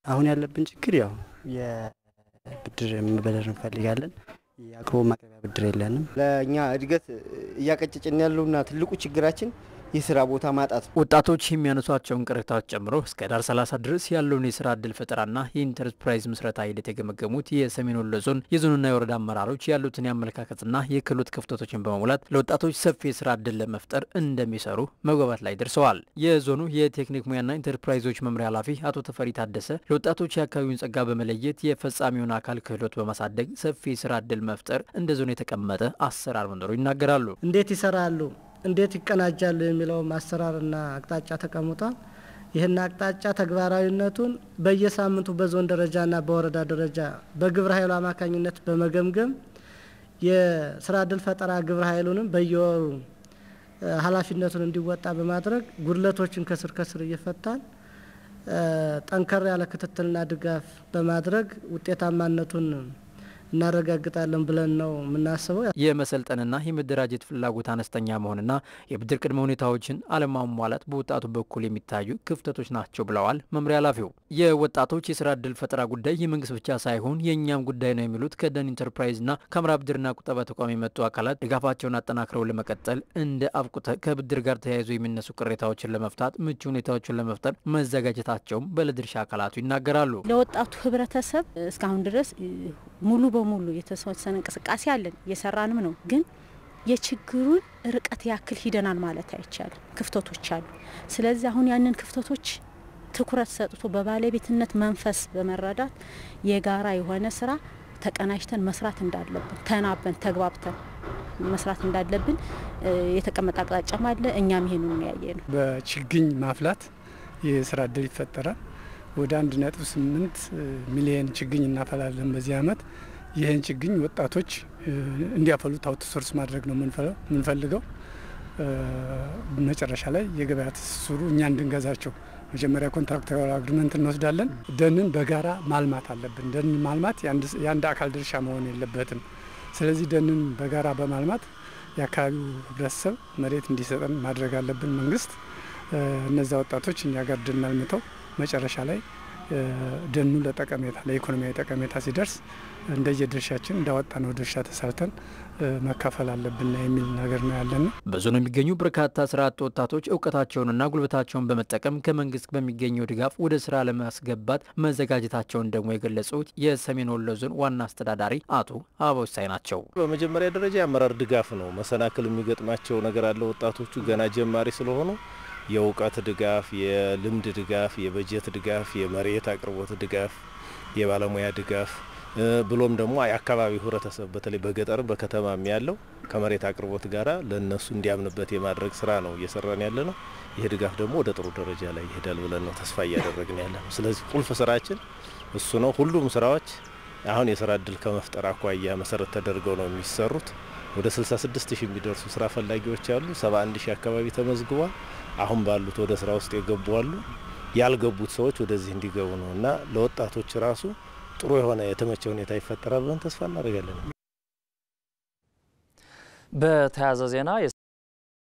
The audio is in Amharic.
አሁን ያለብን ችግር ያው የብድር መበደር እንፈልጋለን። የአቅርቦት ማቅረቢያ ብድር የለንም። ለእኛ እድገት እያቀጨጭን ያለውና ትልቁ ችግራችን የስራ ቦታ ማጣት ነው። ወጣቶች የሚያነሷቸውን ቅሬታዎች ጨምሮ እስከ ዳር 30 ድረስ ያለውን የስራ እድል ፈጠራና የኢንተርፕራይዝ ምስረታ ሂደት የገመገሙት የሰሜን ወሎ ዞን የዞንና የወረዳ አመራሮች ያሉትን የአመለካከትና የክህሎት ክፍተቶችን በመሙላት ለወጣቶች ሰፊ የስራ እድል ለመፍጠር እንደሚሰሩ መግባባት ላይ ደርሰዋል። የዞኑ የቴክኒክ ሙያና ኢንተርፕራይዞች መምሪያ ኃላፊ አቶ ተፈሪ ታደሰ ለወጣቶች የአካባቢውን ጸጋ በመለየት የፈጻሚውን አካል ክህሎት በማሳደግ ሰፊ የስራ እድል መፍጠር እንደ ዞን የተቀመጠ አሰራር መኖሩ ይናገራሉ። እንዴት ይሰራሉ እንዴት ይቀናጃሉ የሚለው አሰራርና አቅጣጫ ተቀምጧል። ይህን አቅጣጫ ተግባራዊነቱን በየሳምንቱ በዞን ደረጃና በወረዳ ደረጃ በግብረ ኃይሉ አማካኝነት በመገምገም የስራ እድል ፈጠራ ግብረ ኃይሉንም በየወሩ ኃላፊነቱን እንዲወጣ በማድረግ ጉድለቶችን ከስር ከስር እየፈታን ጠንከር ያለ ክትትልና ድጋፍ በማድረግ ውጤታማነቱን እናረጋግጣለን ብለን ነው የምናስበው። የመሰልጠንና የመደራጀት ፍላጎት አነስተኛ መሆንና የብድር ቅድመ ሁኔታዎችን አለማሟላት በወጣቱ በኩል የሚታዩ ክፍተቶች ናቸው ብለዋል መምሪያ ኃላፊው። የወጣቶች የስራ እድል ፈጠራ ጉዳይ የመንግስት ብቻ ሳይሆን የእኛም ጉዳይ ነው የሚሉት ከደን ኢንተርፕራይዝና ከአምራ ብድርና ቁጠባ ተቋም የመጡ አካላት ድጋፋቸውን አጠናክረው ለመቀጠል እንደ አብቁተ ከብድር ጋር ተያይዞ የሚነሱ ቅሬታዎችን ለመፍታት ምቹ ሁኔታዎችን ለመፍጠር መዘጋጀታቸውም ባለድርሻ አካላቱ ይናገራሉ። ለወጣቱ ህብረተሰብ እስካሁን ድረስ ሙሉ በሙሉ የተወሰነ እንቅስቃሴ አለን፣ እየሰራንም ነው። ግን የችግሩን ርቀት ያክል ሂደናል ማለት አይቻልም። ክፍተቶች አሉ። ስለዚህ አሁን ያንን ክፍተቶች ትኩረት ሰጥቶ በባለቤትነት መንፈስ በመረዳት የጋራ የሆነ ስራ ተቀናጅተን መስራት እንዳለብን ተናበን ተግባብተን መስራት እንዳለብን የተቀመጠ አቅጣጫም አለ። እኛም ይሄንን ያየ ነው። በችግኝ ማፍላት የስራ እድል ይፈጠራል። ወደ አንድ ነጥብ ስምንት ሚሊየን ችግኝ እናፈላለን በዚህ አመት። ይህን ችግኝ ወጣቶች እንዲያፈሉት አውትሶርስ ማድረግ ነው የምንፈልገው። መጨረሻ ላይ የገበያ ትስስሩ እኛ እንድንገዛቸው መጀመሪያ ኮንትራክተር አግሪመንት እንወስዳለን። ደንን በጋራ ማልማት አለብን። ደንን ማልማት የአንድ አካል ድርሻ መሆን የለበትም። ስለዚህ ደንን በጋራ በማልማት የአካባቢው ህብረተሰብ መሬት እንዲሰጠን ማድረግ አለብን። መንግስት እነዚያ ወጣቶች እኛ ጋር ደን አልምተው መጨረሻ ላይ ደኑ ለጠቀሜታ ለኢኮኖሚያዊ ጠቀሜታ ሲደርስ እንደየድርሻችን እንዳወጣነው ድርሻ ተሳልተን መካፈል አለብን የሚል ነገር ነው ያለን። በዞኑ የሚገኙ በርካታ ስራ አጥ ወጣቶች እውቀታቸውንና ጉልበታቸውን በመጠቀም ከመንግስት በሚገኘው ድጋፍ ወደ ስራ ለማስገባት መዘጋጀታቸውን ደግሞ የገለጹት የሰሜን ወሎ ዞን ዋና አስተዳዳሪ አቶ አበውሳይ ናቸው። በመጀመሪያ ደረጃ የአመራር ድጋፍ ነው። መሰናክል የሚገጥማቸው ነገር አለ። ወጣቶቹ ገና ጀማሪ ስለሆኑ የእውቀት ድጋፍ፣ የልምድ ድጋፍ፣ የበጀት ድጋፍ፣ የመሬት አቅርቦት ድጋፍ፣ የባለሙያ ድጋፍ ብሎም ደግሞ የአካባቢው ህብረተሰብ በተለይ በገጠር በከተማም ያለው ከመሬት አቅርቦት ጋር ለእነሱ እንዲያምንበት የማድረግ ስራ ነው እየሰራን ያለ ነው። ይህ ድጋፍ ደግሞ ወደ ጥሩ ደረጃ ላይ ይሄዳል ብለን ነው ተስፋ እያደረግን ያለ ነው። ስለዚህ ቁልፍ ስራችን እሱ ነው። ሁሉም ስራዎች አሁን የስራ እድል ከመፍጠር አኳያ መሰረት ተደርገው ነው የሚሰሩት። ወደ 66 ሺህ የሚደርሱ ስራ ፈላጊዎች አሉ። 71 ሺህ አካባቢ ተመዝግቧል። አሁን ባሉት ወደ ስራ ውስጥ የገቡ አሉ። ያልገቡት ሰዎች ወደዚህ እንዲገቡ ነው እና ለወጣቶች ራሱ ጥሩ የሆነ የተመቸ ሁኔታ ይፈጠራል ብለን ተስፋ እናደርጋለን። በተያያዘ ዜና